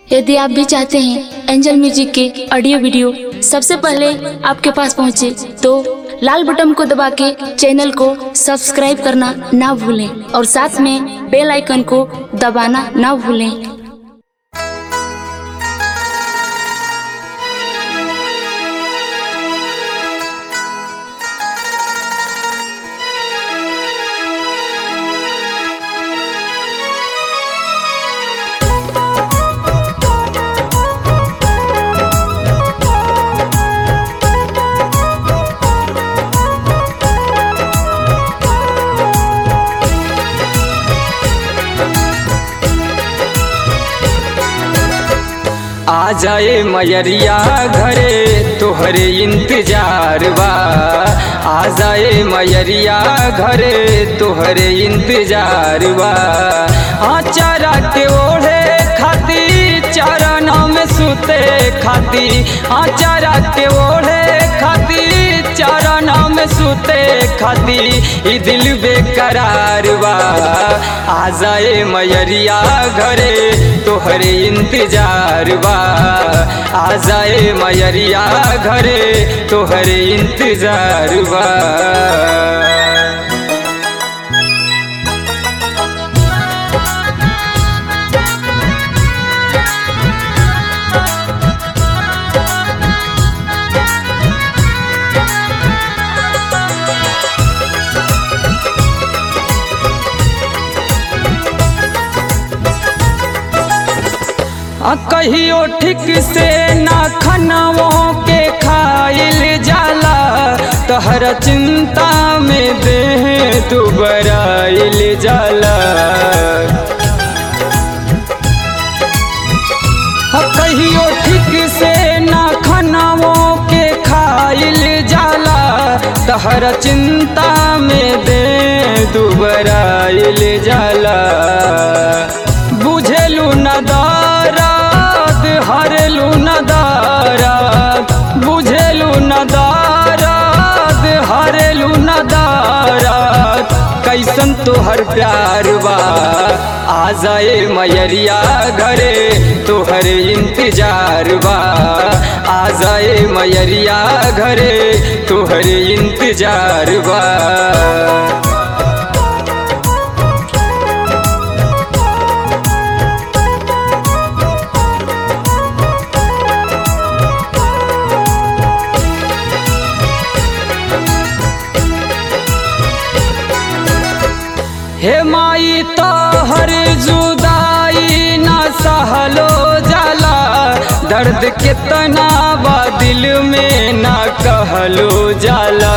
यदि आप भी चाहते हैं एंजल म्यूजिक के ऑडियो वीडियो सबसे पहले आपके पास पहुंचे तो लाल बटन को दबा के चैनल को सब्सक्राइब करना ना भूलें और साथ में बेल आइकन को दबाना ना भूलें आ जाए मयरिया घरे तोहरे इंतजार बा आ जाए मयरिया घरे तोहरे इंतजार बा हाँ चारा के ओढ़े खाती चरण में सुते खाती हाँ चारा के ओढ़े खाती चरण में सुते खाती ई दिल बेकरार बा आ जाए मयरिया घरे तोहरे इंतजार बा आ जाए मयरिया घरे तोहरे इंतजार बा आ कहियो ठीक से ना खनाओं के खाइल जाला तहर चिंता में देह दुबराइल जाला आ कहियो ठीक से ना खनाओं के खाइल जाला तहर चिंता में दे दुबराइल जाला बुझेलू न दाराद हरेलू न दाराद बुझेलू न दाराद हरेलू न दाराद कैसन तोहर प्यार बा आ जाए मयरिया घरे तोहर इंतजार बा आ जाए मयरिया घरे तोहर इंतजार बा हे माई तोहर जुदाई ना सहलो जाला दर्द कितना बा दिल में ना कहलो जाला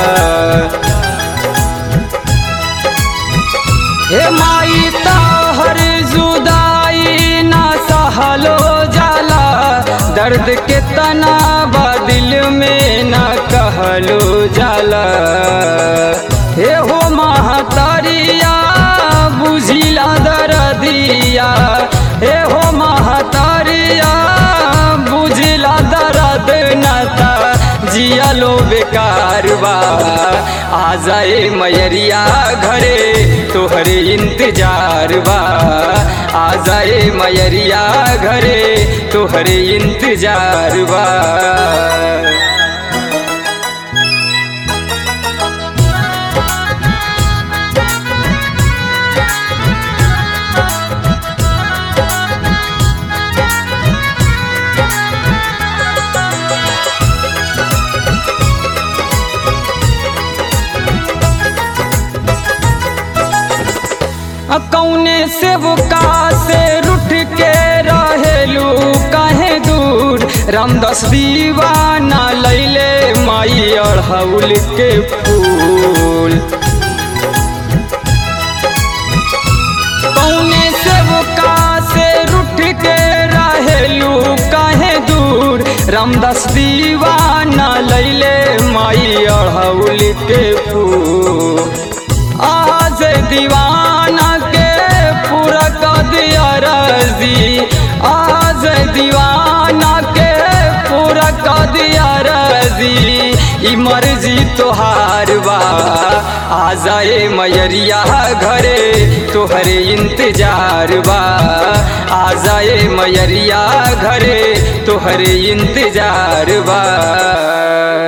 हे माई तोहर जुदाई ना सहलो जाला दर्द कितना बा दिल में ना कहलो जाला हे हो महतरिया बुझिला दरदिया हे हो महतरिया बुझिला दर्द नता जियालो बेकार बा आ जाए मयरिया घरे तोहरे इंतजार बा आ जाए मयरिया घरे तोहरे इंतजार बा कौने सेवका से रुठ के रहेलू काहे दूर रामदास दीवाना लैले माई अड़हुल के फूल कौने सेवका से रुठ के रहेलू काहे दूर रामदास दीवाना लैले माई अड़हुल के फूल आज दीवाना के पूरा कर दिया रजी आज दीवाना के पूरा कर दिया रजी ई मर्जी तोहार बा आ जाए मैरिया घरे तोहरे इंतजार बा आ जाए मैरिया घरे तोहरे इंतजार बा